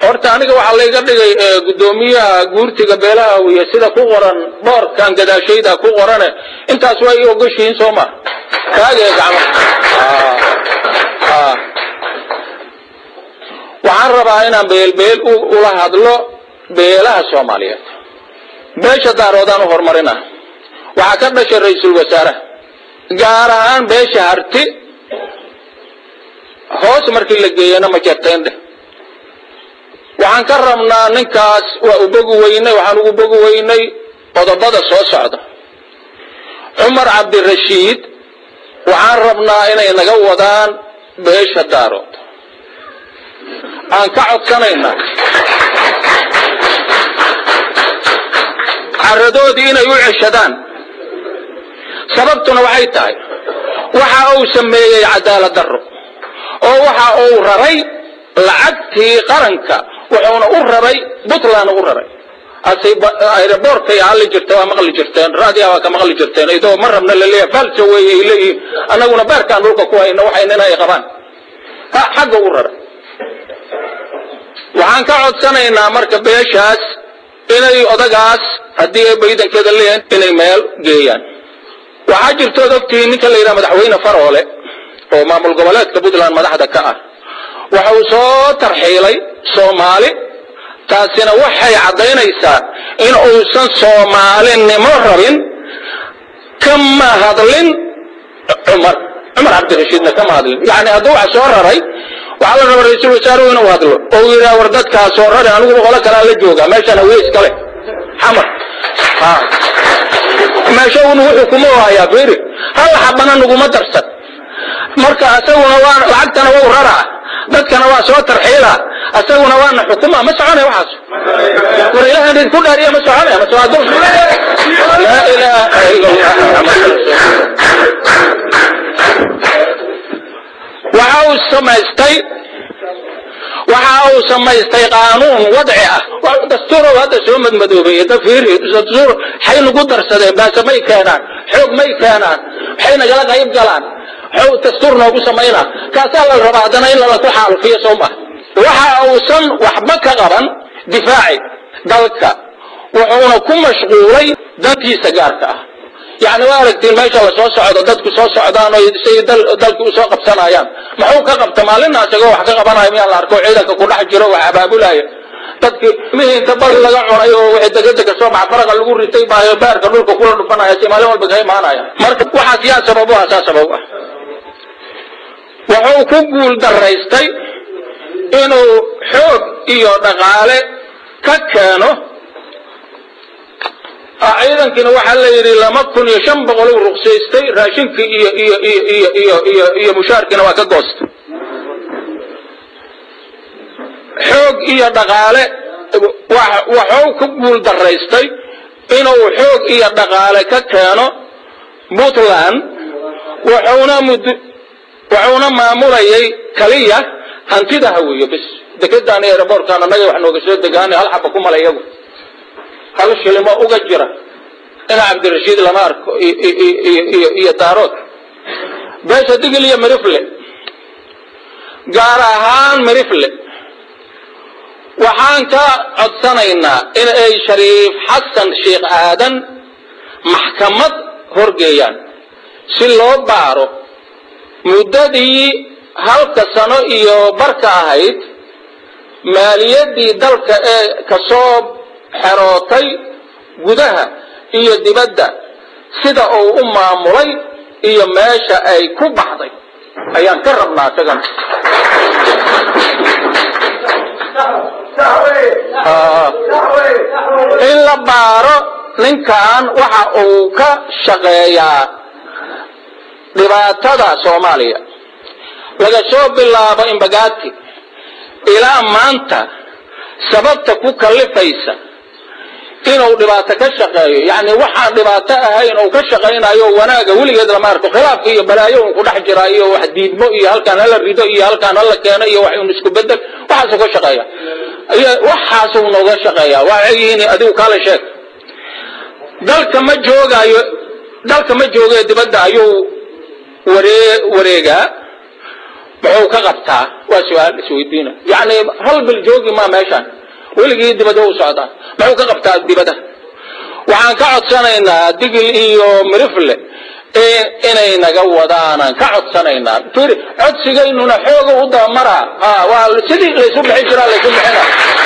horta aniga waxaa layga dhigay guddoomiyaha guurtiga beelaha wiya sida ku qoran boorkan gadaashayda ku qorane intaas waa ii ogoshihiin soo ma kaagee gacmo waxaan rabaa inaan beelbeel ula hadlo beelaha soomaaliyeed beesha daaroodaan u horumarina waxaa ka dhashay ra-iisul wasaaraha gaar ahaan beesha harti hoos markii la geeyana ma jarteendhe waxaan ka rabnaa ninkaas waa u bogi weynay waxaan ugu bogi weynay qodobada soo socda cumar cabdirashiid waxaan rabnaa inay naga wadaan beesha daarood aan ka codsanaynaa caradoodii inay u ceshadaan sababtuna waxay tahay waxa uu sameeyey cadaalad darro oo waxa uu raray lacagtii qaranka wuxuuna u raray puntland u raray aerobortkay hadli jirta waa maqli jirteen raadiya waa ka maqli jirteen idoo ma rabna laleeyahay falsa weeye ay leeyihiin annaguna beerkaan dhulka ku hayna waxayna inay qabaan xagga u raray waxaan ka codsanaynaa marka beeshaas inay odagaas haddii ay baydankeeda leeyahin inay meel geeyaan waxaa jirtood ogtihiin ninka la yidhaha madaxweyne faroole oo maamul goboleedka puntland madaxda ka ah waxa uu soo tarxiilay soomaali taasina waxay caddaynaysaa in uusan soomaalinimo rabin kama hadlin cumar cumar cabdirashiidna kama hadlin yani hadduu wax soo raray waxaa la rabaa ra-iisul wasaaruhu inuu hadlo oo uu yidhaha war dadkaa soo rari aniguba qolo kalaa la joogaa meeshaan hawiye iskale xamar meesha unu wuxuu kuma hayaa fiiri hal xabana naguma darsan marka asaguna waa lacagtana wau raraa dadkana waa soo tarxiila asaguna waana xukuma ma soconaya waxaas war ilahan idinku dhaariya ma soconaya ma socdo laa ilaaha ila allah waxa uu samaystay waxa uu samaystay qaanuun wadci ah dastuurow hadda soo madmadoobeeye da fiiri dastuur waxay nagu darsadeen baase may keenaan xoog may keenaan waxay nagala qayb galaan dastuur noogu samaynaa kaasaa la rabaa haddana in lala ku xaalufiyo soo maha waxa uusan waxba ka qaban difaaci dalka wuxuuna ku mashquulay dantiisa gaarka ah yani waa aragtiin meesha la soo socdo dadku soo socdaan oo say dalki usoo qabsanayaan muxuu ka qabta maalina isagoo wax ka qabanayo miyaa la arko ciidanka ku dhex jiro wax abaabulaya dadki mihii inta bal laga cunay oo wixii degedega soo baxa faraqa lagu ritay baayo beerka dhulka kula dhufanaya si maalin walba ka imaanaya marka waxaas yaa sabab u ah saa sabab ah wuxuu ku guul daraystay inuu xoog iyo dhaqaale ka keeno ciidankiina waxaa la yidhi laba kun iyo shan boqol u ruqsaystay raashinkii iyo iyo iyo iyo iyo iyo iyo mushaarkiina waa ka goostay xoog iyo dhaqaale waxuu ku guul daraystay inuu xoog iyo dhaqaale ka keeno puntland wuxuuna mud wuxuuna maamulayay kaliya hantida haweeyo bis dekedaan iyo aerobortkaan annaga wax nooga soo degaanay hal xaba ku mala iyagu hal shilimo uga jira ina cabdirashiid lama arko iyo daarood beesha digil iyo mirifle gaar ahaan mirifle waxaan ka codsanaynaa in ay shariif xasan sheikh aadan maxkamad horgeeyaan si loo baaro muddadii halka sano iyo barka ahayd maaliyaddii dalka ee kasoo xerootay gudaha iyo dibadda sida uu u maamulay iyo meesha ay ku baxday ayaan ka rabnaa isagan in la baaro ninkan waxa uu ka shaqeeyaa dhibaatada soomaaliya laga soo bilaabo imbagaati ilaa maanta sababta ku kallifaysa inuu dhibaato ka shaqeeyo yani waxaan dhibaato ahayn uu ka shaqaynayo wanaaga weligeed lama arko khilaafka iyo balaayo un ku dhex jira iyo wax diidmo iyo halkaan hala rido iyo halkaan hala keeno iyo wax un isku bedel waxaasuu ka shaqeeya waxaasuu nooga shaqeeya waxay yihiin adigu kaale sheeg dalka ma joogaayo dalka ma joogayo dibadda ayuu waree wareegaa muxuu ka qabtaa waa su-aal isweydiina yacni hal bil joogi maa meeshaan weligii dibada u socdaa muxuu ka qabtaa dibada waxaan ka codsanaynaa digil iyo mirifle inay naga wadaanaan ka codsanaynaa firi codsigaynuna xooga u dabamaraa waa sidii laysu bixin jiraa laysu bixina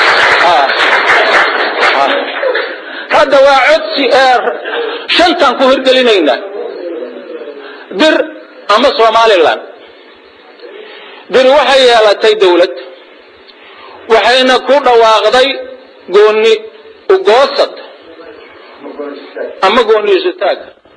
hadda waa codsi shantaan ku hirgelinaynaa dir ama somalilan diri waxay yeelatay dawlad waxayna ku dhawaaqday gooni ugoosad ama gooni isutaag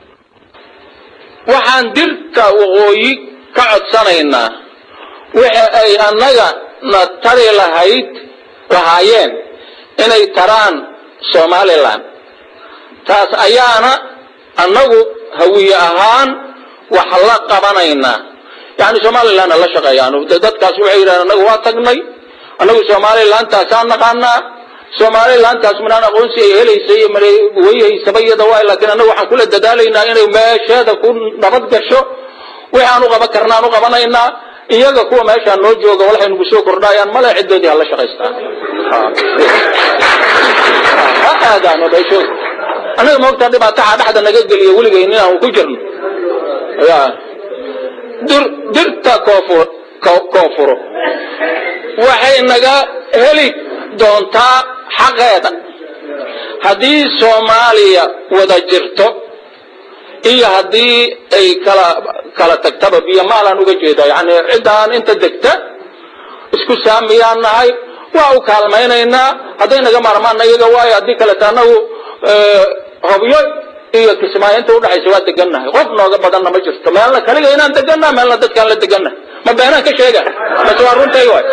waxaan dirta waqooyi ka codsanaynaa wixi ay annaga na tari lahayd lahaayeen inay taraan somalilan taas ayaana annagu hawiye ahaan wax la qabanaynaa yani somalilanna la shaqeeyaan dadkaas waxay yidhahdeen annagu waa tagnay annagu somalilantaasaan naqaanaa somalilantaas minaan aqoonsi ay helaysay wayhaysaba iyada waay laakiin annagu waxaan kula dadaalaynaa inay meesheeda ku nabad gasho wixi aan u qaban karna aan u qabanaynaa iyaga kuwa meeshaan noo jooga waxay nagu soo kordhayaan male ciddoodii hala shaqaystaan ha aadaano meeshooda annaga moogtaa dhibaataha dhexda naga geliya weligay inaan ku jirno ya dir dirta koofur koonfuro waxay naga heli doontaa xaqeeda haddii soomaaliya wada jirto iyo haddii ay kala kala tagtaba biyo maalaan uga jeeda yani ciddaan inta degta isku saamiyaan nahay waa u kaalmaynaynaa hadday naga maarmaanna iyaga waayo haddii kaleta anagu hobyo iyo kismaayo inta udhexaysa waa degannahay qof nooga badanna ma jirto meelna kaliga inaan degannaha meelna dadkaan la degannahay ma beenaan ka sheega mase waa runtay waay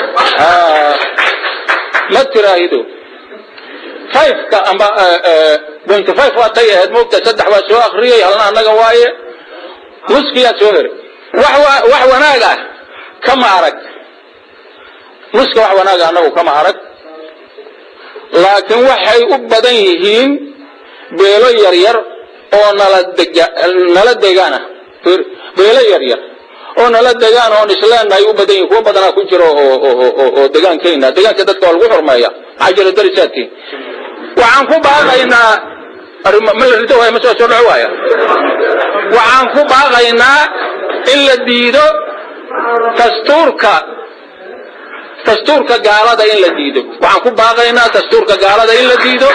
ma tiraahido fiveka amba point five waa tay ahayd moogta saddex waa soo akriyay halna annaga waaye nuskiyaa soo heray wax wax wanaag ah kama arag nuska wax wanaaga annagu kama arag laakiin waxay u badan yihiin beelo yaryar oo nala dega nala degaana beelo yaryar oo nala degaan oon isleenahay u badan yihin kuwa badanaa ku jiro oo degaankeena degaanka dadka waa lagu xurmeeya maxaa jira darisaadkii waxaan ku baaqaynaa ma la rido waaya ma soo soo dhaco waaya waxaan ku baaqaynaa in la diido dastuurka dastuurka gaalada in la diido waxaan ku baaqaynaa dastuurka gaalada in la diido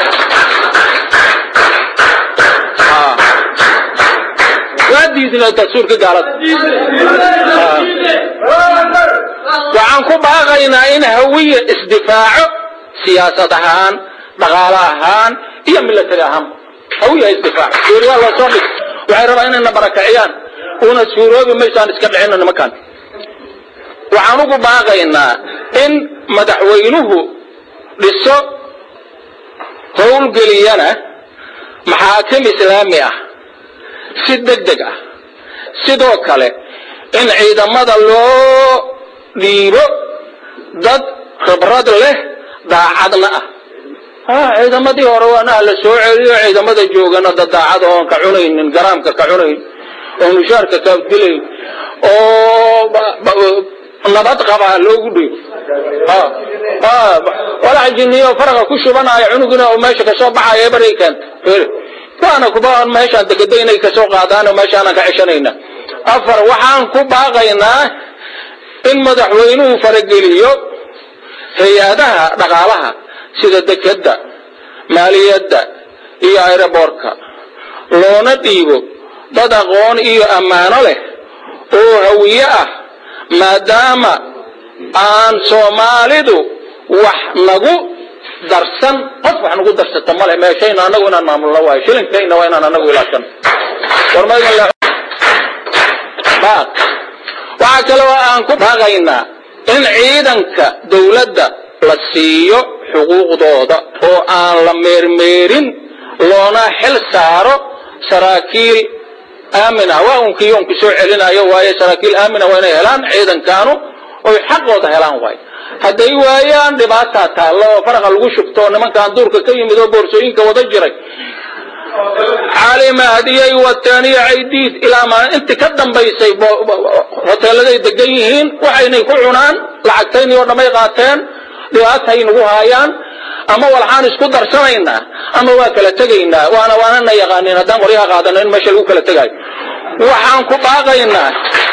waa diidna dastuurka gaalada waxaan ku baaqaynaa in hawiye isdifaaco siyaasad ahaan dhaqaale ahaan iyo milatari ahaan hawiya isdifaaco suuriyaa loo soo dhig waxay rabaa inayna barakiciyaan una suuroobi maysaan iska dhicino nimankan waxaan ugu baaqaynaa in madaxweynuhu dhiso howlgeliyana maxaakim islaami ah si deg deg ah sidoo kale in ciidamada loo dhiibo dad khibrad leh daacadna ah ciidamadii hore waana la soo celiyo ciidamada joogana dad daacad oon ka cunaynin garaamka ka cunayn oo mushaarka ka dilayn oo nabad qabaa loogu dhiibo walax jiniyo faraqa ku shubanaayo cunugina oo meesha kasoo baxayo ebaray keenta waana kuba meeshaan degeda inay kasoo qaadaan oo meeshaanan ka ceshanayna afar waxaan ku baaqaynaa in madaxweynuhu farageliyo hay-adaha dhaqaalaha sida dekeda maaliyadda iyo aeroboortka loona dhiibo dad aqoon iyo ammaano leh oo hawiye ah maadaama aan soomaalidu wax nagu darsan qof wax nagu darsata male meeshayna anagu inaan maamulno waayo shilinkayna waa inaan anagu ilaashan waxaa kaloo aan ku baaqaynaa in ciidanka dawladda la siiyo xuquuqdooda oo aan la meermeerin loona xil saaro saraakiil aamina waa unkii onku soo celinayo waayo saraakiil aamina waa inay helaan ciidankaanu oy xaqooda helaan waayo hadday waayaan dhibaataa taallo oo faraqa lagu shubto nimankaan duurka ka yimid oo boorsooyinka wada jiray cali mahdiyay wateen iyo caydiid ilaa maa intii ka dambaysay hoteeladay degan yihiin waxaynay ku cunaan lacagtaynii oo dhamay qaateen dhibaatay nagu haayaan ama walxaan isku darsanaynaa ama waa kala tegaynaa waana waanana yaqaanin haddaan qoryaha qaadano in meesha lagu kala tegaayo waxaan ku baaqaynaa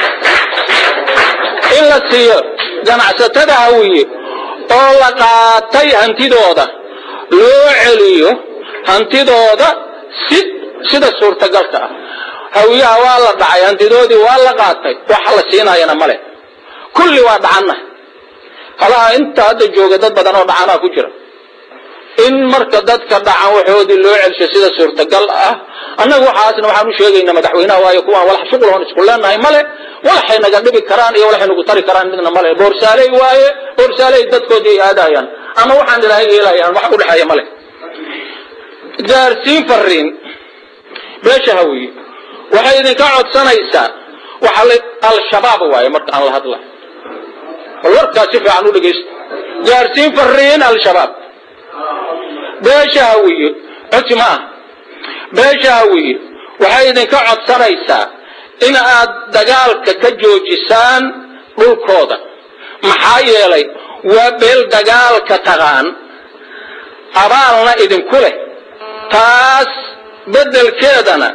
in la siiyo ganacsatada hawiye oo la qaatay hantidooda loo celiyo hantidooda si sida suurtagalka ah hawiyaha waa la dhacay hantidoodii waa la qaatay wax la siinaayana male kulli waa dhacanna halaha inta hadda jooga dad badan oo dhacanaa ku jira in marka dadka dhacan waxoodii loo celsho sida suurtagal ah annaga waxaasna waxaan u sheegaynaa madaxweynaha waayo kuwaan walax shuqulhoon isku leenahay male walaxay naga dhibi karaan iyo walaxay nagu tari karaan midna male boorsaaley waaye boorsaaley dadkoodii ay aadayaan ama waxaan ilaahay yeelayaan wax u dhexeeya male gaarsiin fariin beesha hawiye waxay idinka codsanaysaa waxa la al-shabaab waaye marka aan la hadla bal warkaas si fiican u dhegaysta gaarsiin fariin al-shabaab beesha hawiye codsi ma ah beesha hawiye waxay idinka codsanaysaa in aad dagaalka ka joojisaan dhulkooda maxaa yeelay waa beel dagaalka taqaan abaalna idinku leh taas beddelkeedana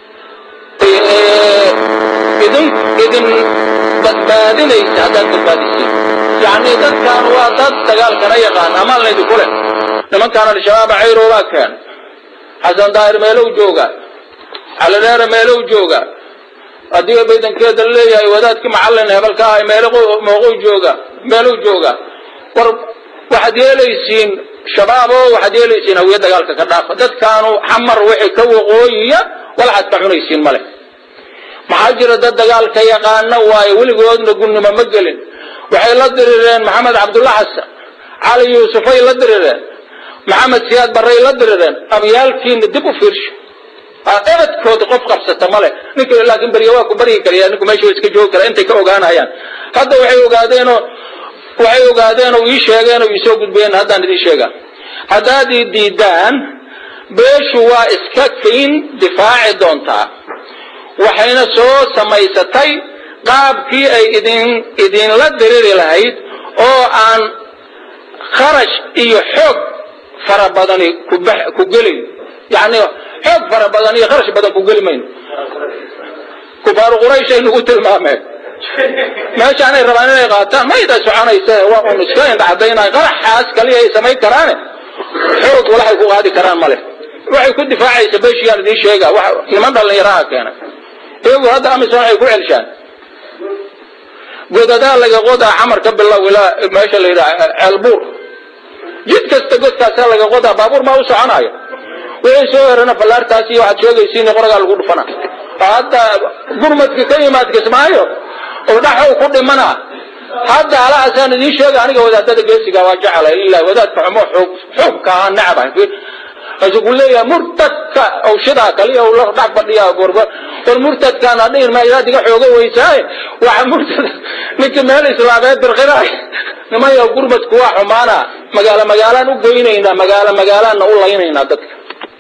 idin idin badbaadinaysa haddaad badbaadisiin yacni dadkan waa dad dagaalkana yaqaan amaalna idinku leh nimankaan al-shabaaba cayroobaa keen xasan daahir meelow jooga caladheere meelow jooga haddii baydankeeda leeyahay wadaadkii macallin hebelka ah meelmooqow jooga meelow jooga war waxaad yeelaysiin shabaab oo waxaad yeelaysiin hawiye dagaalka ka dhaafa dadkaanu xamar wixii ka waqooyiya walaxaad ka cunaysiin male maxaa jira dad dagaalka yaqaana waaye weligoodna gunnimo ma gelin waxay la dirireen maxamed cabdulla xasan cali yuusufay la dirireen maxamed siyaad barray la dirireen abyaalkiina dib u fiirsho ebadkooda qof qabsata male ninka laakiin berya waa ku baryi karaya ninku meesha iska joogi kara intay ka ogaanayaan hadda waxay ogaadeenoo waxay ogaadeen oo ii sheegeen oo iisoo gudbeen haddaan idiin sheegaa haddaad ii diidaan beeshu waa iska kayn difaaci doontaa waxayna soo samaysatay qaabkii ay idin idinla diriri lahayd oo aan kharash iyo xoog fara badani ku gelin yani xoog fara badan iyo kharash badan ku geli mayno kufaaru qurayshay nagu tilmaameen meeshaanay rabaan inay qaataan mayda soconaysa waa un iska indhacadaynay qaraxaas kaliya ay samayn karaane xoog walaxay ku qaadi karaan male waxay ku difaacaysa beeshiyaan idiin sheega niman dhallinyaraha keenay iyagu hadda amisom waxay ku celshaan godadaa laga qodaa xamar ka bilow ilaa meesha la yidhaha ceelbuur jid kasta godkaasaa laga qodaa baabuur maa u soconaayo wixii soo herana fallaartaas iyo waxaad sheegaysiin qoragaa lagu dhufana hadda gurmadka ka yimaad kismaayo oo dhaxow ku dhimana hadda alahaasaan idiin sheega aniga wadaadada geesiga waa jecela lilah wadaadka xumo xoog xoogka ahaa necbahay asugu leeyahay murtadka awshidaa kaliya la dhex fadhiya gorgo war murtadkaan hadhihin ma ilaad iga xooga weysaaye waxa murtad ninka meel islaameed birqinaay nimayo gurmadku waa xumaana magaalo magaalaan u goynaynaa magaalo magaalaanna u laynaynaa dadka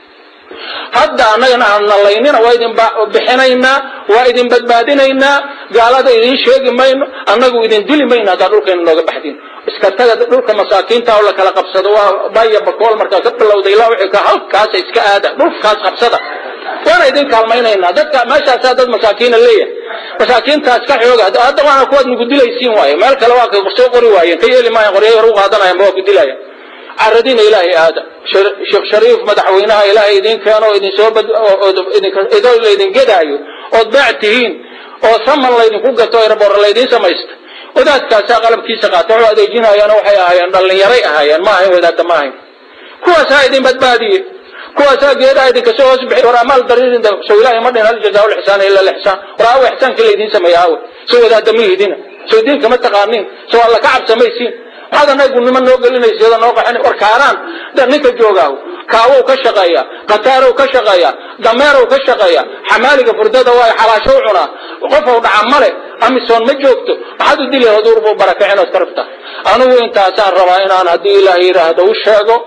hadda annagana aanna laynina waa idin bixinaynaa waa idin badbaadinaynaa gaalada idin sheegi mayno annagu idin dili mayno haddaa dhulkayna nooga baxdin iska taga dhulka masaakiinta oo la kala qabsado waa baya bakool markaa ka bilowda ilaa wixii ka halkaasa iska aada dhulkaas qabsada waana idin kaalmaynaynaa dadka meeshaasaa dad masaakiina leeyahay masaakiintaas ka xooga hadda waana kuwaad nagu dilaysiin waaye meel kale waa soo qori waayeen ka yeeli maayan qoryaha hor u qaadanayan ma waa ku dilaya caradiina ilaahay aada sheekh shariif madaxweynaha ilaahay idin keeno idinsoo idoo laydin gedaayo ood baac tihiin oo saman laydinku gato eraboor laydin samaysta wadaadkaasaa qalabkiisa qaata wuxuu adeejinayaana waxay ahaayeen dhallinyaray ahaayeen ma ahayn wadaadda ma ahayn kuwaasaa idin badbaadiye kuwaasaa geedaha idinka soo hoos bixi war amaal dariirin soo ilaahay ma dhin hal jazaa lixsaan ila lixsaan war aawo ixsaankii laydin sameeya aawe soo wadaadda ma yidina soo diinka ma taqaaniin soo alla ka cabsamaysiin maxaad anagu nima noo gelinaysa iyada noo qaxin war kaaraan da ninka joogaahu kaawow ka shaqeeya qataarow ka shaqeeya dameerow ka shaqeeya xamaaliga furdada waa xalaashow cunaa qofow dhaca male amisoon ma joogto maxaad u dili haduurbuu barakacin ood ka rabta anigu intaasaan rabaa inaan haddii ilaah yidhaahdo u sheego